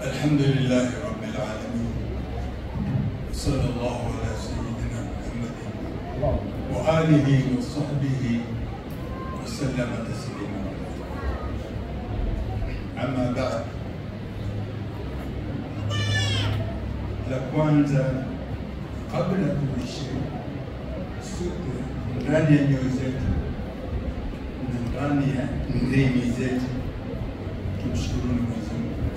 الحمد لله رب العالمين صلى الله على سيدنا محمد وآله وصحبه وسلم تسليما أما بعد la kwanza kabla tuishi sote ndani ya nyoyo zetu na ndani ya ndimi zetu tumshukuruni Mwenyezi Mungu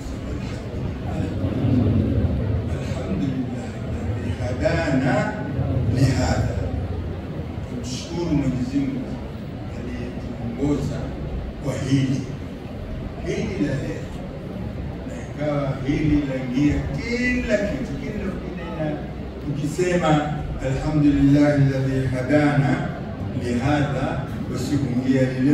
alhamdulillah alladhi hadana lihadha, tumshukuru Mwenyezi Mungu aliyetuongoza kwa hili hili la leo na ikawa hili laingia kila kitu, kila ukinena, ukisema alhamdulillah alladhi hadana lihadha, basi kuingia lileo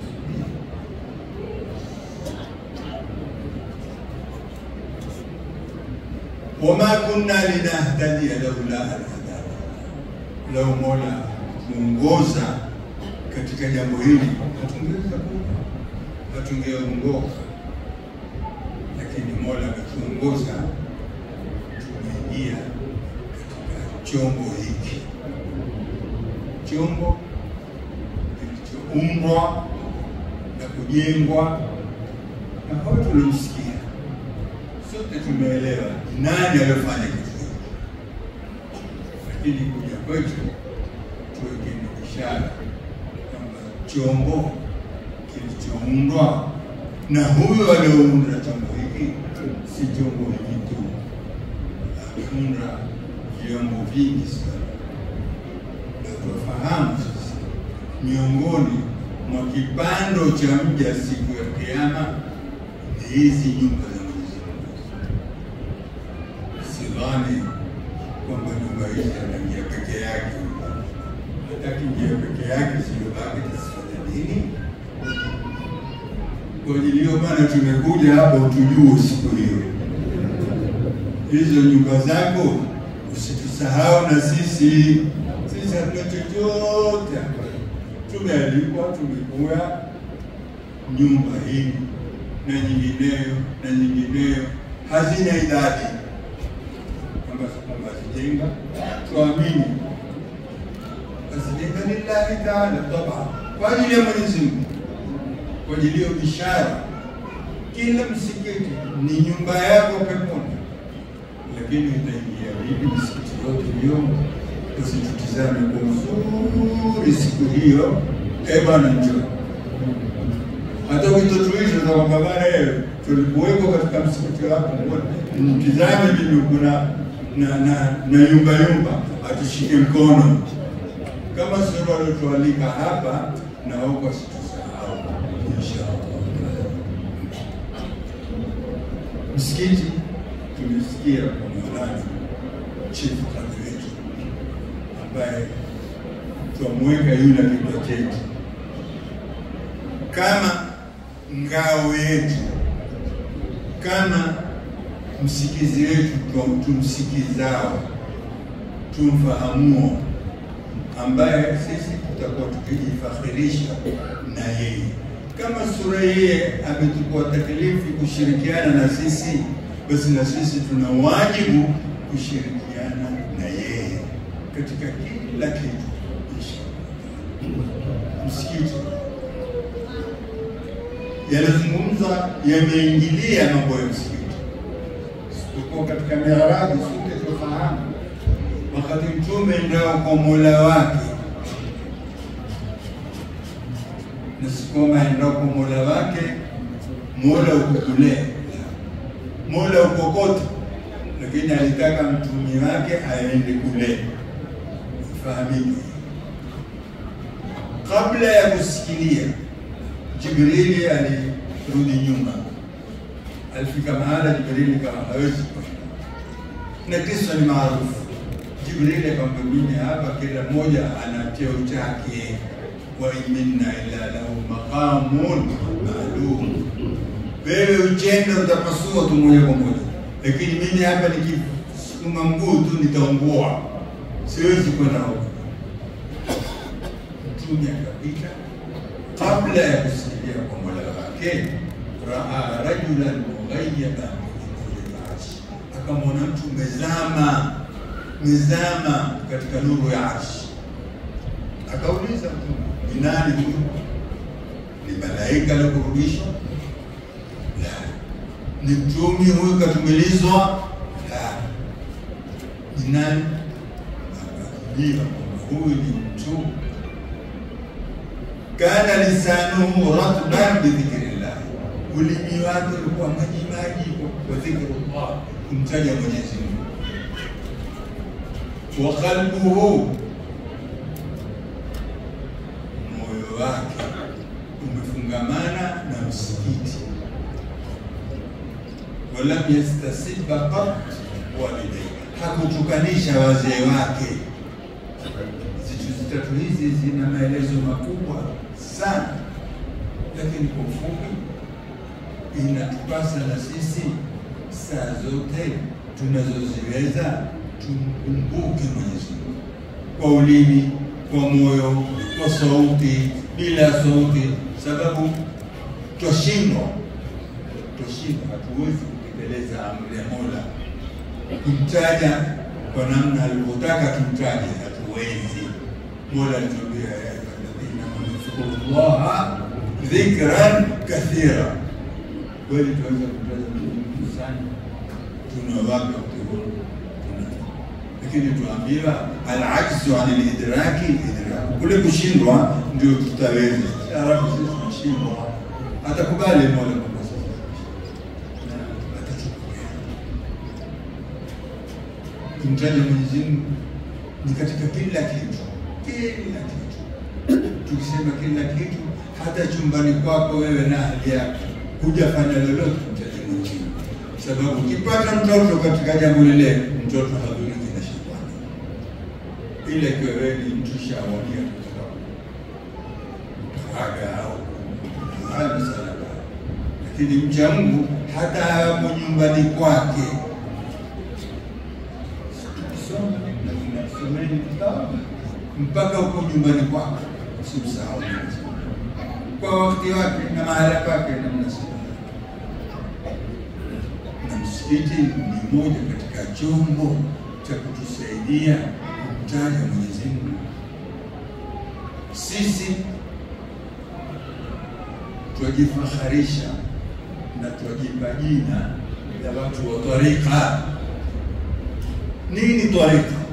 wama kunna linahtadiya laula an hadana, lau Mola kuongoza katika jambo hili hatungeweza kuwa, hatungeongoka lakini Mola ametuongoza tumeingia katika chombo hiki, chombo kilichoumbwa na kujengwa na hao tulimsikia sote tumeelewa nani aliyofanya kitu hiki, lakini kuja kwetu tuweke ni ishara kwamba chombo kilichoundwa na huyo aliyounda chombo hiki si chombo hiki tu, ameunda vyombo vingi sana, na tunafahamu sasa, miongoni mwa kipando cha mja siku ya Kiyama ni hizi nyumba za Mwenyezi Mungu. Sidhani kwamba nyumba hizi anaingia peke yake, hata kiingia peke yake siyobaki tasifanya nini? Kwa ajili hiyo bana, tumekuja hapa utujue siku hiyo, hizo nyumba zako usitusahau na sisi. Sisi hatuna chochote hapa, tumealikwa, tumekuya nyumba hii na nyingineyo na nyingineyo, hazina idadi kwamba kwamba zijenga, tuamini azijenga lillahi taala, taba kwa ajili ya Mwenyezi Mungu kwa ajili hiyo bishara, kila msikiti ni nyumba yako peponi. Lakini itaingia vipi misikiti yote hiyo? Tusitutizame kwa uzuri siku hiyo. Eh bwana, njoo hata ukitotuisha za kwamba bwana, tulikuweko katika msikiti wako, mtizame mimi kuna na na na yumba yumba, atushike mkono kama sio waliotualika hapa na wako asitusahau Msikiti tumesikia kwa Maulana chifu kadhi wetu ambaye twamweka yule kichwa chetu kama ngao yetu, kama msikizi wetu, tumsikizao, tumfahamuo, ambaye sisi tutakuwa tukijifakhirisha na yeye kama sura yeye ametukua taklifu kushirikiana na sisi, basi na sisi tuna wajibu kushirikiana na yeye katika kila kitu. Msikiti yanazungumzwa yameingilia mambo ya msikiti, isipokuwa katika miharaji. Sote tunafahamu wakati Mtume ndio kwa Mola wake na sikoma enda kwa mola wake, mola uko kule, mola uko kote, lakini alitaka mtumi wake aende kule. Fahamike, kabla ya kusikilia, Jibrili alirudi nyuma, alifika mahala Jibrili kama hawezi kwenda, na kisa ni maarufu. Jibrili akamwambia mimi hapa, kila mmoja ana cheo chake wa minna ila lahu maqamun maalum. Wewe uchenda utapasua tu moja kwa moja, lakini mimi hapa nikisukuma mguu tu nitaungua, siwezi kwenda huko. Mtume akapita kabla ya kusikia kwa mola wake, raa rajulan mughayyaban akamwona mtu umezama mezama katika nuru ya arshi. Akauliza Mtume, ni nani huyu? Ni malaika aliyokurudishwa? La. Ni mtumi huyu katumilizwa? La. Ni nani? Akajibiwa kwamba huyu ni mtume kana lisanuhu ratban bidhikrillah, ulimi wake ulikuwa maji maji kwa dhikrullah, kumtaja Mwenyezi Mungu. Wa qalbuhu, moyo wake umefungamana na msikiti. Walam yastasiba qat walidayhi, hakutukanisha wazee wake. Zitu zitatu hizi zina maelezo makubwa sana, lakini kwa ufupi, inatupasa na sisi saa zote tunazoziweza tumkumbuke Mwenyezi Mungu kwa ulimi, kwa moyo, kwa sauti, bila sauti, sababu twashindwa, twashindwa, hatuwezi kutekeleza amri ya Mola kumtaja kwa namna alivyotaka tumtaje, hatuwezi. Mola alituambia ya ayyuhalladhina amanu dhkurullaha dhikran kathira. Kweli tuweza kumtaja Mungu sana, tuna wapi wakati lakini tuambiwa alajzu an lidraki idraku, kule kushindwa ndio tutaweza. Ya Rabbi, sisi tunashindwa, atakubali Mola kwamba sisi na atatukubalia. Kumtaja Mwenyezi Mungu ni katika kila kitu, kila kitu. Tukisema kila kitu, hata chumbani kwako wewe na hali yako hujafanya lolote kumtaja Mwenyezi Mungu, sababu ukipata mtoto katika jambo lile, mtoto hadhuriki na shetani, ila ikiwa wewe ni mtu shawalia kutoka aga au hali msalaba, lakini mcha Mungu hata hapo nyumbani kwake someni kitabu mpaka huko nyumbani kwako, usimsahau Mwenyezi Mungu kwa wakati wake na mahala pake na mnasibu. Na msikiti ni moja katika chombo cha kutusaidia kumtaja Mwenyezi Mungu. Sisi twajifaharisha na twajipa jina ya watu wa tarika. Nini tarika?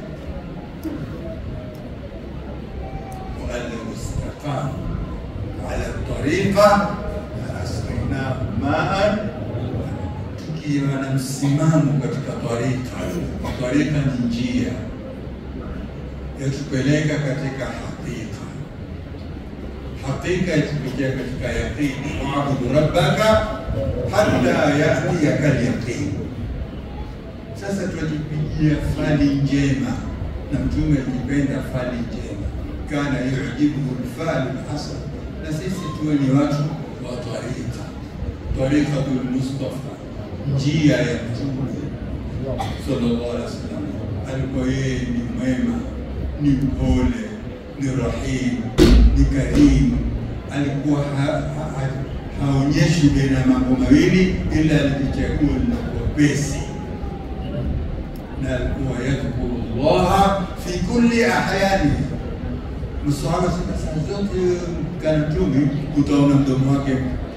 وأن استقاموا على الطريقة لأسقيناهم ماء tukiwa na msimamo katika tarika. Tarika ni njia yatupeleka katika hakika, hakika yatupeleka katika yaqini. Waabudu rabbaka hatta yatiyaka lyaqini. Sasa twajipigia fali njema, na Mtume akipenda fali njema kana yujibuhu lfalu lhasan, na sisi tuwe ni watu wa tarika, tarikatul Mustafa, njia ya Mtume sallallahu alaihi wasallam. Alikuwa yeye ni mwema, ni mpole, ni rahimu, ni karimu. Alikuwa ha- ha- ha- haonyeshi baina ya mambo mawili, ila alijichagua linakuwa pesi na alikuwa yadhkuru llaha fi kulli ahyani Msahaba sema saa zote kana mtume utaona mdomo wake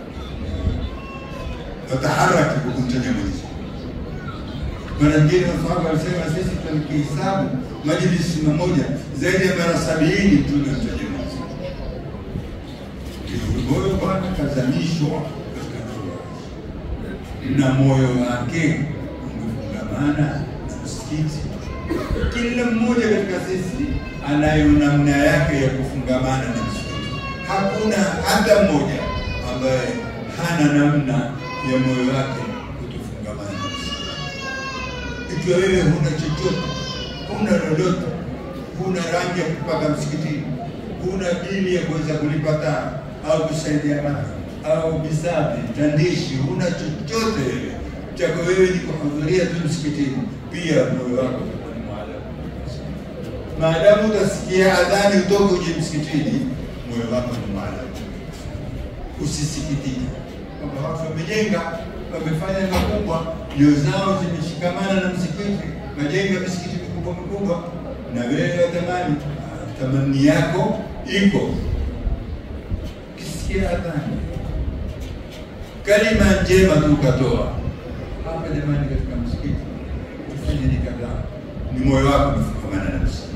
wataharaki kwa kumtaja Mwenyezi Mungu. Mara nyingine masahaba walisema sisi tukihesabu majlisi moja zaidi ya mara sabini mtume amtaja Mwenyezi Mungu. Moyo bwana kazamishwa katika nuru na moyo wake umefungamana na msikiti. Kila mmoja katika sisi anayo namna yake ya kufungamana na msikiti. Hakuna hata mmoja ambaye hana namna ya moyo wake kutofungamana na msikiti. Ikiwa wewe huna chochote, huna lolote, huna rangi ya kupaka msikitini, huna bili ya kuweza kulipa taa au kusaidia maji au bisafi, tandishi, huna chochote wewe chako wewe ni kuhudhuria tu msikitini, pia moyo wako utakuwa ni muallaq maadamu utasikia adhani utoke uje msikitini, moyo wako ni mahala. Usisikitike kwamba watu wamejenga, wamefanya makubwa, ndio zao zimeshikamana na msikiti, majengo ya misikiti mikubwa mikubwa, na wewe watamani tamani yako iko kisikia adhani kalima njema tu ukatoa hapa, jamani, katika msikiti tufanye ni kadhaa, ni moyo wako umefungamana na msikiti.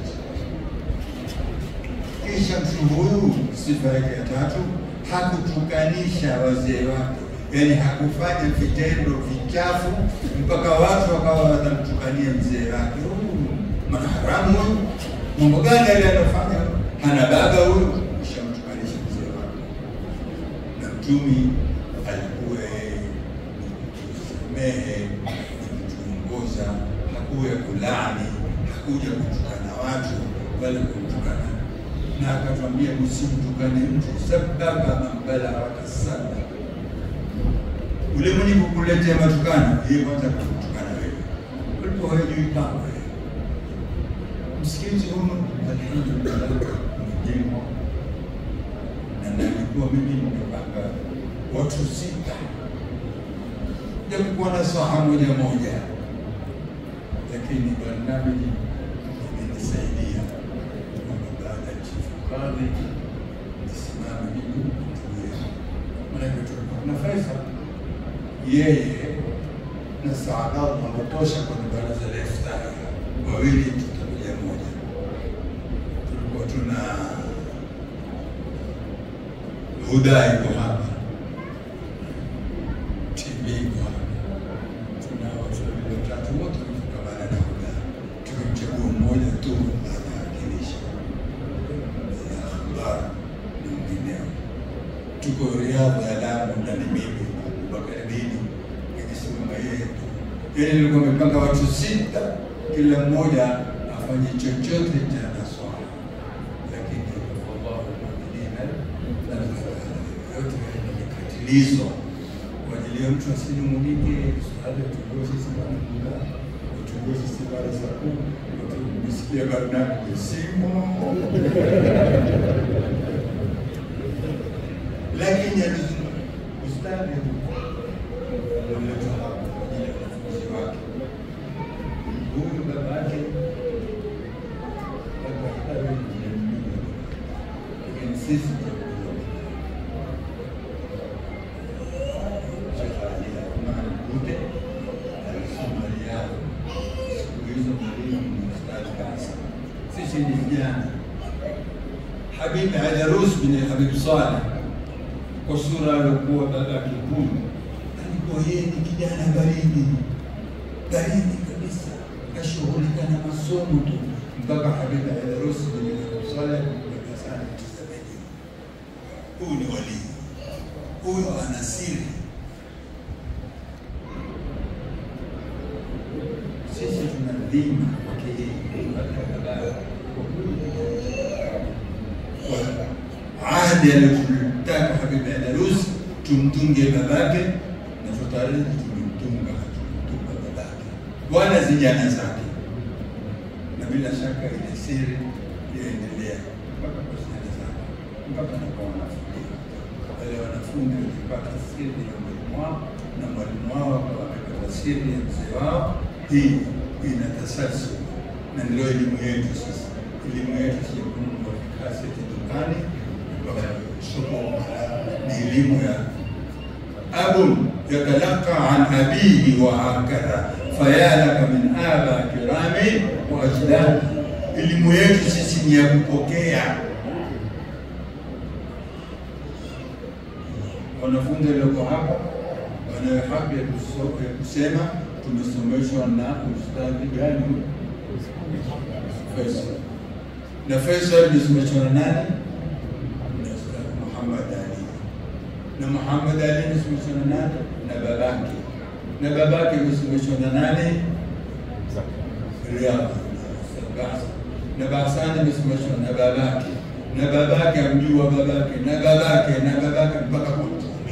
Kisha mtu huyu, sifa yake ya tatu, hakutukanisha wazee wake, yaani hakufanya vitendo vichafu mpaka watu wakawa watamtukania mzee wake, huyu manaharamu huyu, mambo gani yale anafanya, hana baba huyu, kisha mtukanisha mzee wake. Na mtumi alikuwa yeye ni kusamehe, ni kutuongoza, hakuya kulaani, hakuja kutukana watu wala kumtukana na akatwambia msimtukane mtu sababa mambala wakasaba, ule mwenye kukuletea matukano yeye kwanza kutukana wewe, ulipo hajui kama wewe. Msikiti huu alhamdulillah umejengwa na nalikuwa mimi nimepanga watu sita, japokuwa na saha moja moja, lakini barnamiji imenisaidia baada ya chifu kadhi nisimame mimi tuwe manake tulikuwa na Faisal yeye na Saadat wanatosha kwenye baraza la iftari, wawili tutakuja moja. Tulikuwa tuna Huda iko hapa, TV iko hapa, tuna watu wawili watatu wote wamefungamana na Huda, tukimchagua mmoja tu anawakilisha na habari na mwingineo. Tuko Riadha ya Lamu na ni mimi Abubakar Dini nikisimama yeye tu, yaani nilikuwa nimepanga watu sita, kila mmoja afanye chochote cha naswala, lakini wallahu muminina na yote yamekatilizwa kwa ajili ya mtu asinung'unike, hali tukuwe sisi bwana muda tukuwe sisi baada saa kumi tumesikia barnamiji simo lakini alizungumza ustadi alileta hapa kwa ajili ya wanafunzi wake. Huyu babake labda lakini sisi Sheikh Ali Athman Mkude alisoma Riyadh. Siku hizo mwalimu ni ustadi kabisa. Sisi ni vijana. Habib Adarus bin Habib Saleh kwa sura aliokuwa babake huyu, alikuwa yeye ni kijana baridi baridi kabisa, kashughulika na masomo tu mpaka Habib Adarus bin Habib Saleh kumweka sana mtazamaji, huyu ni walii, huyu ana siri. Sisi tuna dhima kwake yeye kwa ahadi aliyotaka Habib Adarus tumtunge babake, na tutaraji tumemtunga, hatumtunga babake wala zijana zake, na bila shaka ile siri yaendelea mpaka kwa zijana zake mpaka na kwa wanafunzi wale wanafunzi wakipata siri ya mwalimu wao na mwalimu wao akawa amepata siri ya mzee wao. Hii ina tasalsul na ndio elimu yetu sisi. Elimu yetu si ya kununua kaseti dukani soko, ni elimu ya abun yatalaka an abihi wa hakadha fayalaka min aba kirami wa ajdadi. Elimu yetu sisi ni ya kupokea. Wanafunzi walioko hapa wanayo haki ya kuso- ya kusema tumesomeshwa na ustadhi gani? Faisal. Na Faisal amesomeshwa na nani? Na Ustadh Muhammad Ali. Na Muhammad Ali amesomeshwa na nani? Na babake. Na babake amesomeshwa na nani? Riyadh. Bahsa. Na Bahsani amesomeshwa na babake. Na babake amjua babake na babake na babake mpaka kwa Mtume.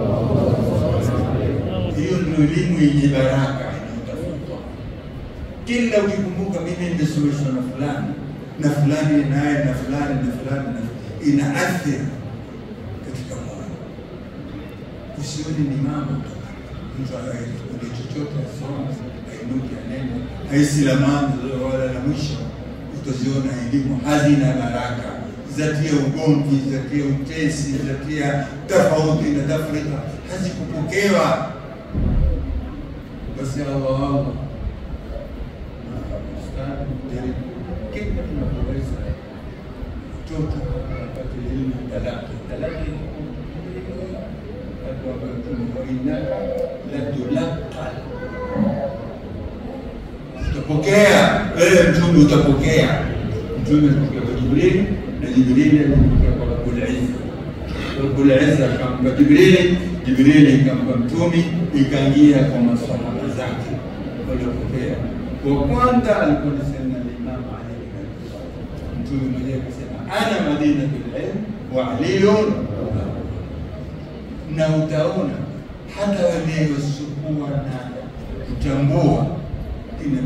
Hiyo ndio elimu yenye baraka inayotafutwa. Kila ukikumbuka mimi nimesomeshwa na fulani na fulani naye na fulani na fulani na ina athiri katika moyo. Usioni ni mambo tu, mtu aikude chochote asome ainuke anene haisi la mwanzo wala la mwisho, utaziona elimu hazina baraka, zatia ugomvi, zatia utesi, zatia tofauti na tafrika, hazikupokewa. Basi Allah Allah ustadi jaribu kila tunapoweza mtoto apate elimu talaka talaka innaka latulaqal utapokea wewe mtume utapokea mtume alipokea kwa Jibrili na Jibrili alipokea kwa Rabbul Izza Rabbul Izza akampa Jibrili Jibrili ikampa mtume ikaingia kwa masahaba zake waliopokea wa kwanza alikuwa ni Sayyidina Imam Ali mtume mwenyewe akasema ana madinatul ilm wa aliyun na utaona hata wale wasiokuwa na kutambua kina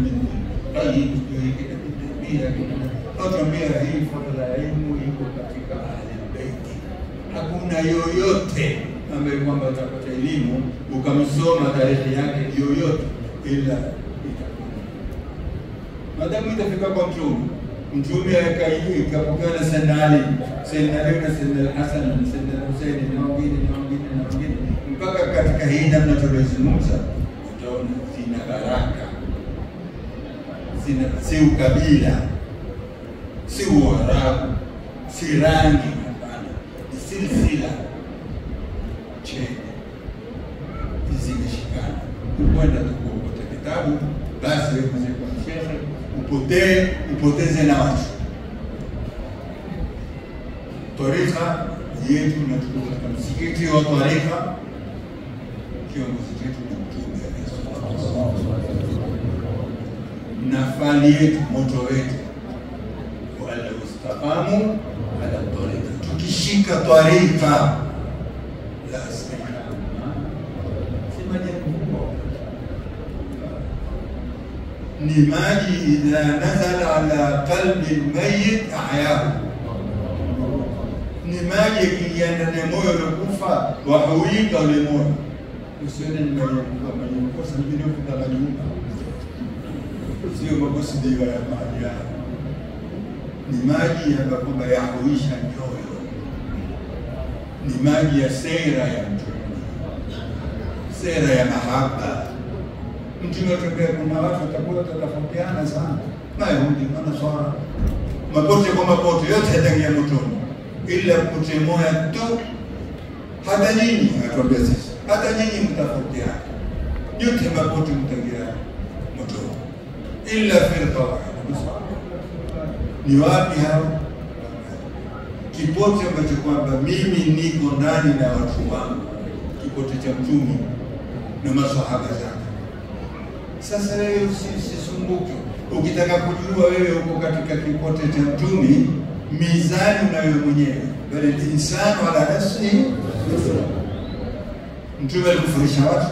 watuambia hii fadhila ya ilmu iko katika ahlilbeiti. Hakuna yoyote ambaye kwamba utapata elimu ukamsoma tarehe yake yoyote ila itakuwa madamu itafika kwa mtume mtume ikapokewa na Sayyidina Ali, Sayyidina Ali na Sayyidina Hasan na Sayyidina Husaini na wengine na wengine na wengine mpaka katika hii namna tuliozungumza, utaona zina baraka, zina si ukabila, si uarabu, si rangi, hapana, ni silsila chene zimeshikana. Ukwenda tu kuokota kitabu, basi wewe mzee kwa shekhe upotee upoteze na watu. Tarika yetu na tuko katika msikiti wa tarika, kiongozi wetu ni Mtume na fani yetu, moto wetu, wala ustaqamu ala tarika, tukishika tarika la istiqama, si majaribu ni maji idha nazala ala qalbi lmayit ahyahu, ni maji yakiingia ndani ya moyo uliokufa wahuika ule moyo. Usione ni makosa mengine kuta majumba, sio makusudio ya maji haya, ni maji ambayo kwamba yahuisha nyoyo, ni maji ya sera ya Mtume, sera ya mahaba Mtume atembea, kuna watu watakuwa watatofautiana sana, Mayahudi, Manaswara, mapote kwa mapote yote yataingia motoni, ila pote moja tu. Hata nyinyi atuambia sisi, hata nyinyi mtafautiana, yote mapote mtaingia motoni, illa firqa wahida. Ni wapi hao? Kipote ambacho kwamba mimi niko ndani na watu wangu, kipote cha Mtume na maswahaba zake sasa wewe usisumbuke, ukitaka kujua wewe uko katika kipote cha mtumi, mizani unayo mwenyewe, bali insanu ala nafsihi. Mtume alikufundisha watu,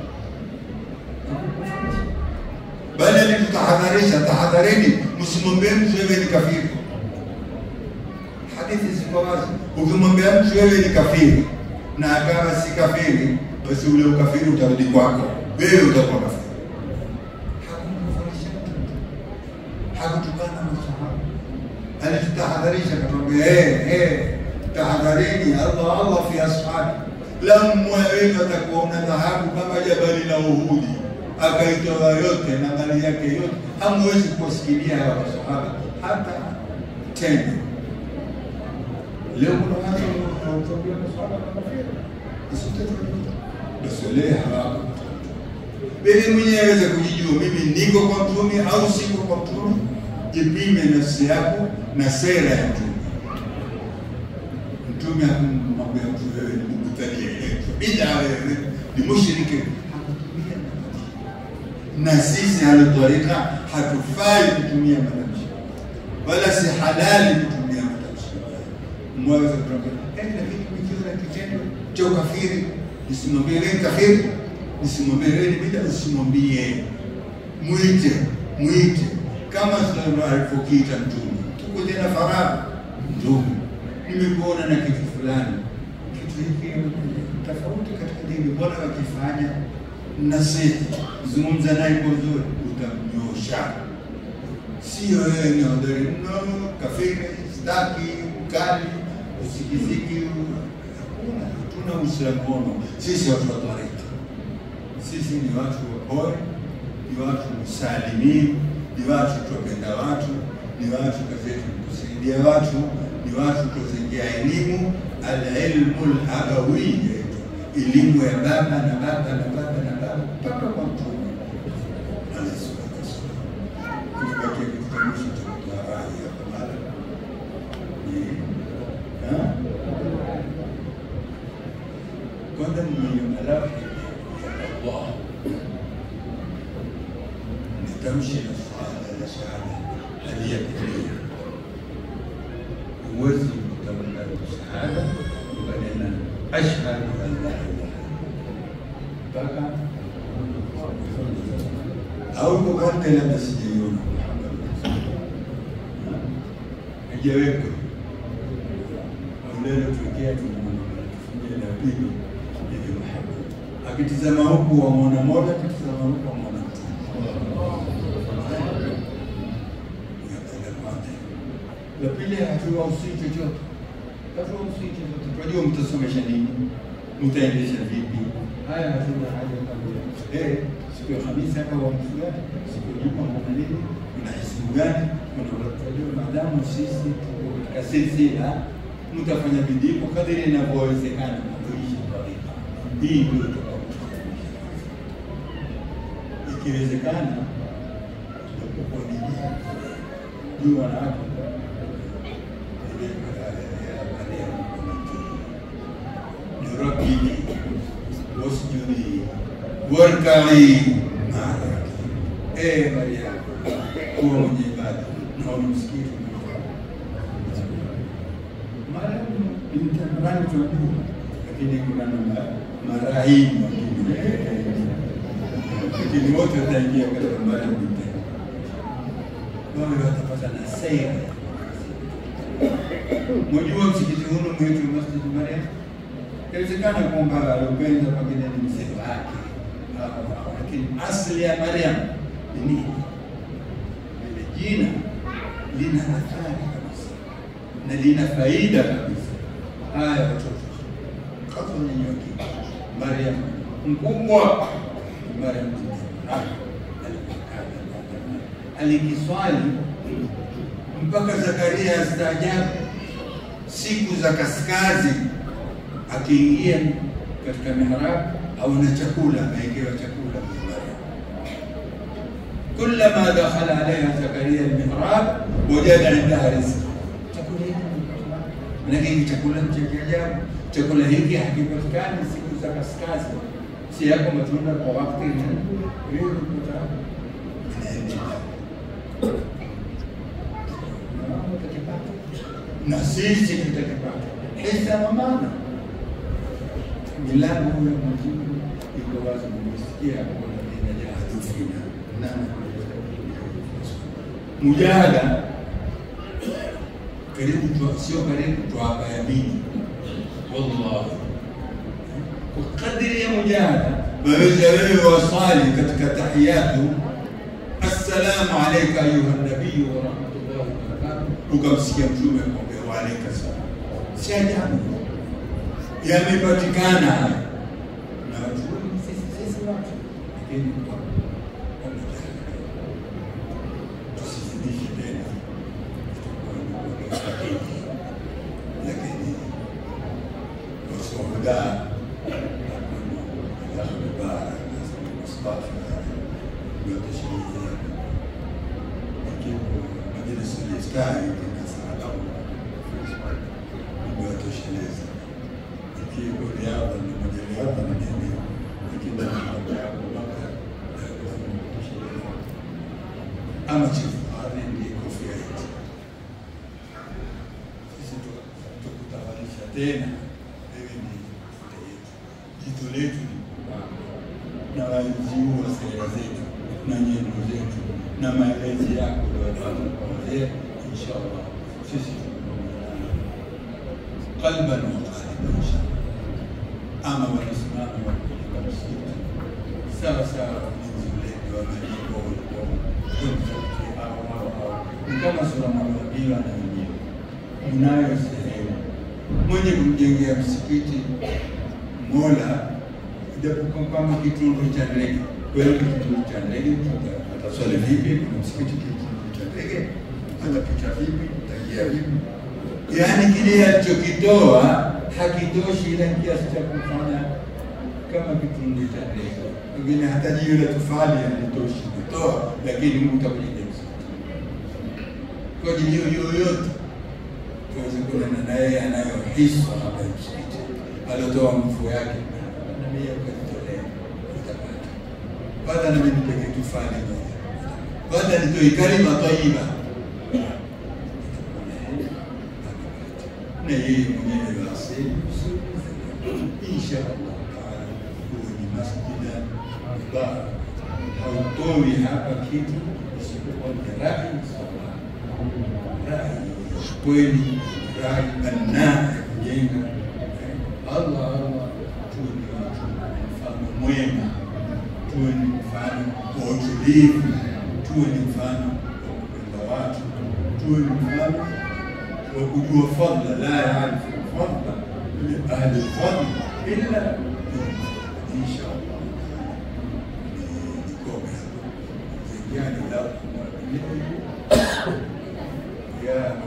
bali alitutahadharisha, tahadharini, msimwambie mtu wewe ni kafiri. Hadithi ziko wazi, ukimwambia mtu wewe ni kafiri na akawa si kafiri, basi ule ukafiri utarudi kwako, wewe utakuwa kafiri. hakutukana masahaba, alitutahadharisha akatuambia, hey, hey, tahadharini, Allah Allah fi ashabi, lamma wenu atakuwa una dhahabu kama jabali la Uhudi, akaitoa yote na mali yake yote, hamwezi kuwasikilia hawa masahaba hata tena. Leo kuna watu wanaotambia masahaba kafiri, basi leo hawako wewe mwenyewe aweze kujijua, mimi niko kwa mtume au siko kwa mtume. Jipime nafsi yako na sera ya mtume. Mtume hakumwambia mtu wewe ni mubtadia, bida, wewe ni mushriki. Na sisi halotarika hatufai kutumia matamshi, wala si halali kutumia matamshi. Mwaweza kutuambia eh, lakini nikiwa na kitendo cha ukafiri nisimwambie wewe kafiri usimwambie wewe ni bida, usimwambie, mwite mwite, kama alivyokiita Mtume. Tuko tena faragha, Mtume, nimekuona na kitu fulani, kitu hiki tofauti katika dini, mbona wakifanya? nasihi, zungumza naye kwa uzuri, utamnyosha. Sio wewe ni hodari mno, kafiri, staki, ukali, usikiziki. Hakuna, hatuna Uislamu ono. Sisi watu wa tarika, sisi ni watu wapole, ni watu msalimini, ni watu tuwapenda watu, ni watu kazi yetu ni kusaidia watu, ni watu kuzengea elimu, alilmu labawiya, elimu ya baba na baba na baba na baba mpaka kwa Mtume alayhi salatu wassalam. Tumebakia katika mwisho cha kutoa rai hapa mara ni ha? kwanza mwenye malaika ya Allah nitamshi na shahada na shahada aliyakulia huwezi kutamka shahada ukanena ashhadu an la ilaha mpaka au kokote labda sijaiona hajawekwa aulele tuwekea tufungia la pili ili Muhammad akitizama huku wamwona mola akitizama huku wamwona la pili hatuwausii chochote hatuwausii chochote tunajua mtasomesha nini mtaendesha vipi haya hatuna haja kabla eh siku ya Hamisi hapa wa mfugani siku ya Juma kuna nini kuna hisimu gani kuna tunajua maadamu sisi tuko katika silsila mtafanya bidii kwa kadiri inavyowezekana kuishi tarika hii ndio ikiwezekana tutakuwa ni juu wanawake nirabini wasjudi warkai maaraki ee Mariamu kuwa mwenye ibada naona msikiti Mariamu binti Imrani tunajua, lakini kuna na marahimu wengine lakini wote wataingia katika Mariamu binti wawe watapata na sera Mwajua msikiti huu mwetu Masjid Mariam, inawezekana kwamba aliupenda pengine ni mzee wake, lakini asili ya Mariam ni nini? Lile jina lina athari kabisa na lina faida kabisa. Haya watoto, kwanza nyenyoki, Mariam mkubwa, Mariam alikiswali mpaka Zakaria astaajabu siku za kaskazi, akiingia katika mihrab au na chakula, amewekewa chakula Maryam. Kullama dakhala alaiha Zakaria almihrab wajada indaha rizqa, chakula hiki manake hiki chakula cha kiajabu. Chakula hiki hakipatikani siku za kaskazi, si yako matunda kwa wakati hiyo na sisi tutakipata hisa na maana. Milango ya majibu iko wazi, nimesikia kuna inajahadu fina na mujahada karibu tu, sio karibu tu hapa yamini, wallahi kwa kadri ya mujahada waweza wewe wasali katika tahiyatu, assalamu alayka ayuha nabiyu wa rahmatullahi wa barakatuh, ukamsikia mtume akwambia wa alayka salam, si ajabu yamepatikana haya na watu wengi sisi sisi watu, lakini tusizidishe tena, lakini wasohuda majlisi liftari imewatosheleza ikiwa riadha ni moja riadha na nini, lakini mambo yako mpaka tosheleza. Ama chifu hadhi ndiye kofia yetu sisi, tukutawalisha tena, wewe ni futa yetu, jito letu ni kupanga na waziua sera zetu na nyendo zetu na maelezi yako kwa wazee, inshallah sisi qalban wa qaliban inshallah. Ama wanasimama wakujenga msikiti sawa sawa ulinzi ulezi wa majimbo ulikuwa msikiti hao hao hao, ni kama Sulemani Bila na wengine, unayo sehemu mwenye kumjengea msikiti Mola, ijapokuwa kama kitundu cha ndege kweli, kitundu cha ndege ataswali vipi? Kuna msikiti kitundu cha ndege, atapita vipi? Ataingia vipi? Yaani kile alichokitoa hakitoshi ile kiasi cha kufanya kama kitundu cha ndege. Pengine hata jiwe la tofali halitoshi kutoa, lakini Mungu utakujenga msikiti kwa ajili hiyo yoyote tuweze kuonana naye anayohiswa hapa msikiti aliotoa nguvu yake na mimi ukajitolea utapata. Kwanza nami nipeke tufali moja, kwanza nitoe kalima tayyiba na yeye mwenyewe basi insha Allah taala huwe ni masjida mubarak, hautoi hapa kitu isipokuwa ni rai sawa, rai kweli, rai banaa ya kujenga. Allah Allah, tuwe ni watu mfano mwema, tuwe ni mfano wa utulivu, tuwe ni mfano wa kupenda watu, tuwe ni mfano wa kujua fadla, la yaarifu fadla li ahli lfadl illa insha Allah. Nikome zingine la ya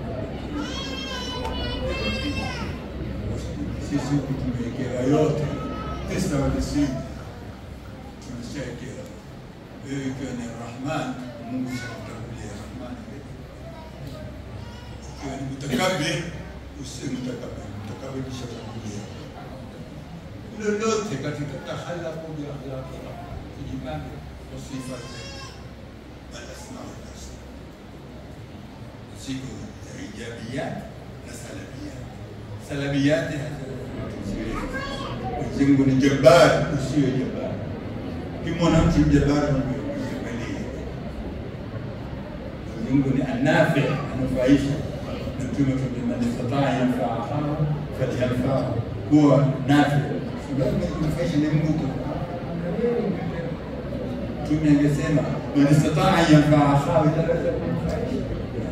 sisi huku tumewekewa yote tisa wa tisini tumeshawekewa. Wewe ikiwa ni Rahman, Mungu shakutangulia Rahman. Ikiwa ni mutakabir, usiwe mutakabir, mutakabir kishatangulia. Lolote katika takhallaqu bi akhlaqi tujipange kwa sifa zetu, alasma wal husna, siku za ijabiyat na salabiyat. Salabiyati Mwenyezi Mungu ni jabbar, usiwe jabbar. Ukimwona mtu jabbar, mwangalie. Mwenyezi Mungu ni anafi, anufaisha. Na Mtume kwambia man istataa yanfaa akhahu falyanfahu, kuwa nafi. Sababu kunufaisha ni Mungu tu. Mtume angesema man istataa yanfaa akhahu, itaweza kumnufaisha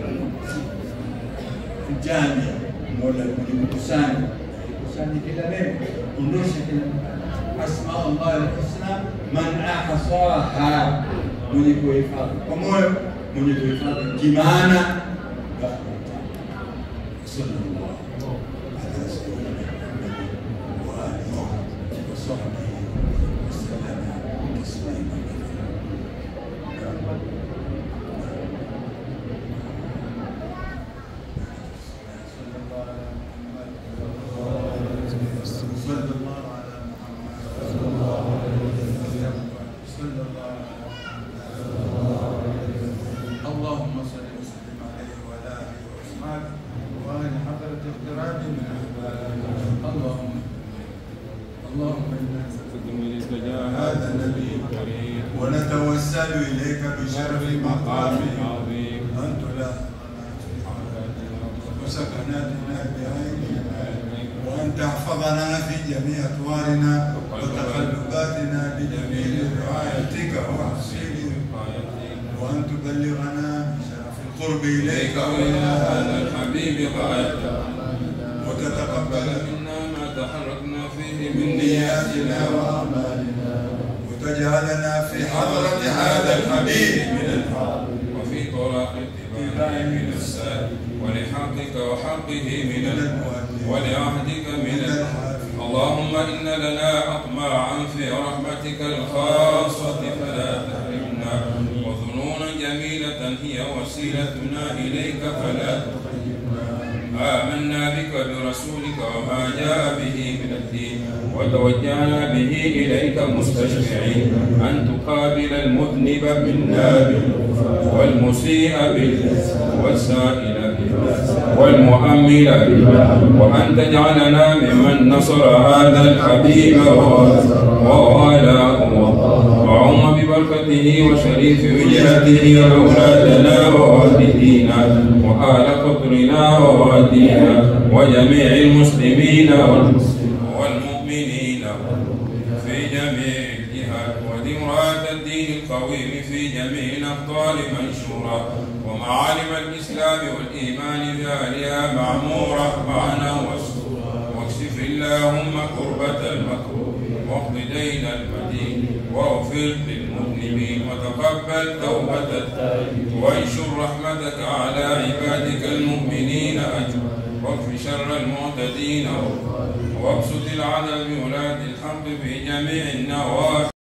jamia Mola mwenye kukusanya kusanya kila neno, ondosha kila asma Allah alhusna, man ahsaha, mwenye kuhifadhi kwa moyo, mwenye kuhifadhi kimaana. Sallallahu ala sayyidina Muhammad wa alihi wa sahbihi wasallam taslima صلى الله على محمد صلى الله عليه وسلم صلى الله على محمد اللهم صل وسلم عليه وعلى اله واصحابه وعلى حضره اقتراب من احبابه اللهم اللهم انا نستغفرك هذا النبي الكريم ونتوسل اليك بشرف مقامه عظيم ان تلاقنا وسكناتنا بعيننا وأن تحفظنا في جميع أطوارنا وتقلباتنا بجميل رعايتك وحسين وأن تبلغنا بشرف القرب إليك وإلى هذا الحبيب غاية وتتقبل منا ما تحركنا فيه من من نياتنا وأعمالنا وتجعلنا في حضرة هذا الحبيب من الحق وفي طرق اتباعه من السائل ولحقك وحقه من ال... ولعهدك من ال... اللهم إن لنا أطماعا في رحمتك الخاصة فلا تحرمنا وظنونا جميلة هي وسيلتنا إليك فلا آمنا بك برسولك وما جاء به من الدين وتوجهنا به إليك مستشفعين أن تقابل المذنب منا بالغفران والمسيء بالإحسان والسائل بالله والمؤمل بالله وأن تجعلنا ممن نصر هذا الحبيب ووالاه وعم ببركته وشريف وجهته أولادنا ووالدينا وآل قطرنا ووالدينا وجميع المسلمين والمؤمنين في جميع الجهات جميع الأخطار منشورا ومعالم الإسلام والإيمان ذالها معمورة معنا وسطورا واكشف اللهم كربة المكروه واقض دين المدين واغفر للمذنبين وتقبل توبة التائبين وانشر رحمتك على عبادك المؤمنين أجمعين واكف شر المعتدين وابسط العدل بولاة الحق في جميع النواحي